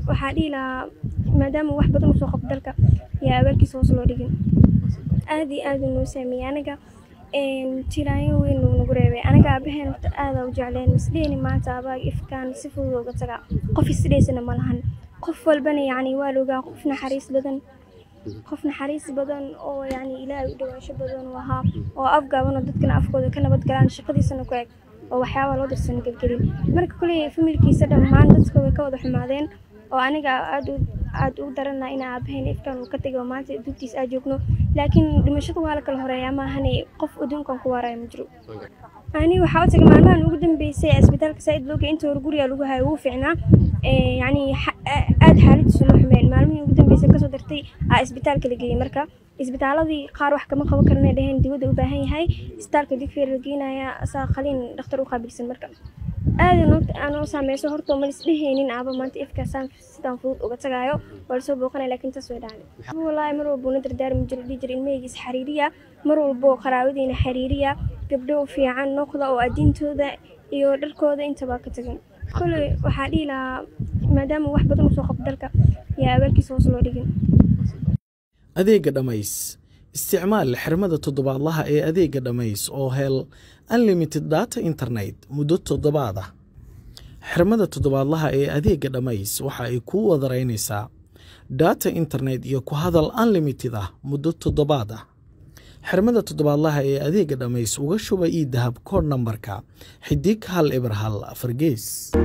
waxaa dhihi lahaa maadaama wax badan usoo qabto dalka yaa abaalkiisa hoos loo dhigin aad iyo aad uu noo saameeyey anaga tiraayo weyn uu nagu reebay anaga aabaheen horta aadaa u jecleen misdhehni maanta abaaga ifkaan si fudud uga tagaa qof isdheysana ma lahan qof walbana yacni waa la ogaa qof naxariis badan qof naxariis badan oo yacni ilaahay u dhawaansho badan u ahaa oo afgaaban oo dadkana afkooda ka nabad galaan shaqadiisana ku eg oo waxyaabaa loo dirsan gelgelin marka kuley familkiisa dhammaan dadka way ka wada xumaadeen oo aniga aad u aad u daranaa in aabaheen ifkaan uu ka tegay oo maanta dugtiis aa joogno laakiin dhimashada waa la kala horeeyaa maahane qof adduunkan ku waaraya ma jiro ani waxaa u tagay maalmahan ugu dambeysay isbitaalka saaid looga inta hore guriga lagu hayo wuu fiicnaa yacni aad xaaladiisu ma xumeen maalmihii ugu dambeysay kasoo dartay aa isbitaalka la geeyey marka isbitaaladii qaar wax kama qaban karanay dheheen dibadda u baahan yahay isbitaalka digfeer la geenaya asaa qaliin dhakhtar u qaabilsan marka aada noogta aanoo saameyso horta ma lisdheheynin aaba maanta ifkaasaan sidaan fudud uga tagaayo waa lasoo booqanaya laakiin taas way dhacday wallaahi mar walba una dardaarmi jiro dhihi jira ilmahaygiis xariiriya mar walbo qaraabadiina xariiriya gabdho fiican noqda oo addiintooda iyo dharkooda intaba ka tagan koley waxaa dhihi lahaa maadaama wax badan usoo qabto dalka yaa abaalkiisa hoos loo dhigin adeegga dhammays isticmaal xirmada toddobaadlaha ee adeegga dhammays oo hel unlimited data internet muddo toddobaad ah xirmada toddobaadlaha ee adeegga dhammays waxa ay kuu wadaraynaysaa data internet iyo ku hadal unlimited ah muddo toddobaad ah xirmada toddobaadlaha ee adeegga dhammays uga shuba ii dahab koodh nambarka xidig hal eber hal afar gees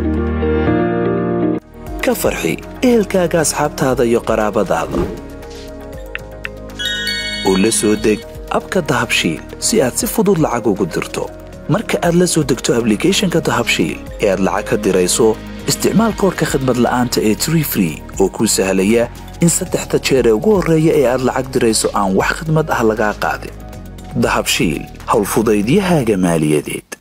ka farxi ehelkaaga asxaabtaada iyo qaraabadaada oo la soo deg abka dahabshiil si aad si fudud lacag ugu dirto marka aad la soo degto ablicathonka dahabshiil ee aad lacag ka dirayso isticmaal koorka khadmad la'aanta ee tree free oo kuu sahlaya in saddexda jeer ee ugu horreeya ee aad lacag dirayso aan wax khidmad ah lagaa qaadin dahabshiil howlfudaydiyahaaga maaliyadeed